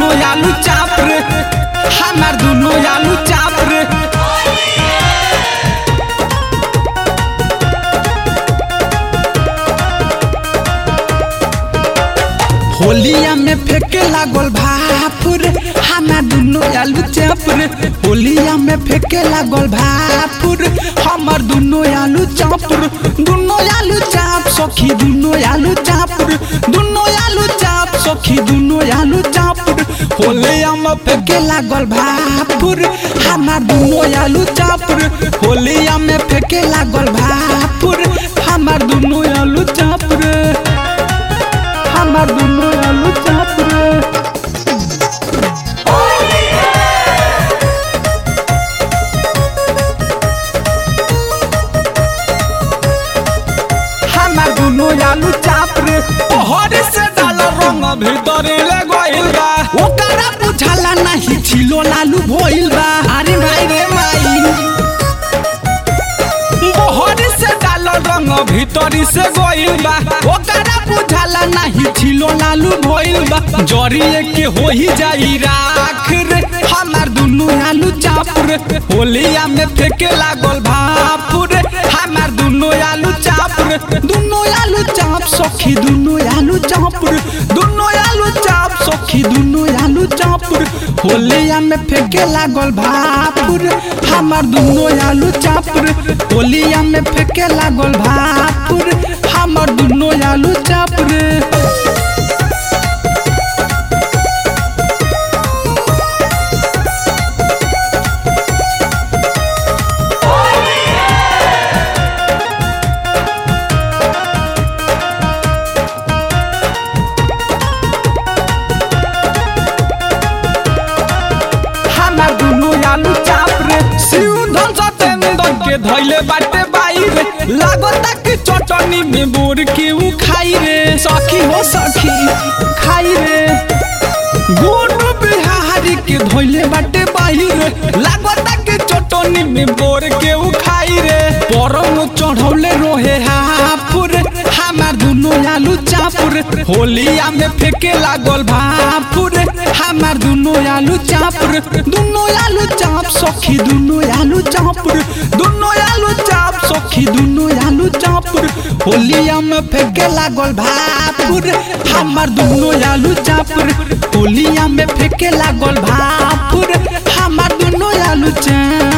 दुनो आलू चाप रे हमार दुनो आलू चाप रे होलिया में फेंके लागल भाप रे हमार दुनो आलू चाप रे होलिया में फेंके लागल भाप रे हमार दुनो आलू चाप रे दुनो आलू चाप सखी दुनो आलू चाप रे दुनो आलू चाप सखी दुनो आलू चाप रे होलिया में फेंके लागल भाप रे हमार दुनो आलू चाप रे होलिया में फेंके लागल भाप रे हमार दुनो आलू चाप रे हमार दुनो आलू चाप रे हमार दुनो आलू चाप रे ओहर से डाल रंग भीतर ले गइल बा ओकरा बुझाला नहीं छिलो लालू भइल बा अरे भाई रे माई ओहर से डाल रंग भीतर से गइल बा ओकरा बुझाला नहीं छिलो लालू भइल बा जरिए के होई जाई राख रे हमार दुनो आलू चाप रे होलिया में फेंके लागल भाप रे हमार दुनो आलू चाप रे दुनो आलू चाप सखी दुनो आलू चाप रे दुनो आलू चाप सखी दुनो आलू चाप रे होलिया में फेंके लागल भाप रे हमार दुनो आलू चाप रे होलिया में फेंके लागल भाप रे हमार दुनो आलू चाप रे हमार दुनो आलू चाप रे शिव धन सतेंद्र के धैले बाटे बाई रे लागता कि चटनी में बोर के उ खाई रे सखी हो सखी खाई रे गोनू बिहारी के धैले बाटे बाई रे लागता कि चटनी में बोर के उ खाई रे परम चढ़ौले रोहे हापुर हमार दुनो आलू चापुर होलिया में फेंके लागल भापुर हमार दुनो आलू चापुर दुनो आलू चाप सखी दुनो आलू चापुर दुनो आलू चाप सखी दुनो आलू चापुर होलिया में फेंके लागल भापुर हमार दुनो आलू चापुर होलिया में फेंके लागल भापुर हमार दुनो आलू चाप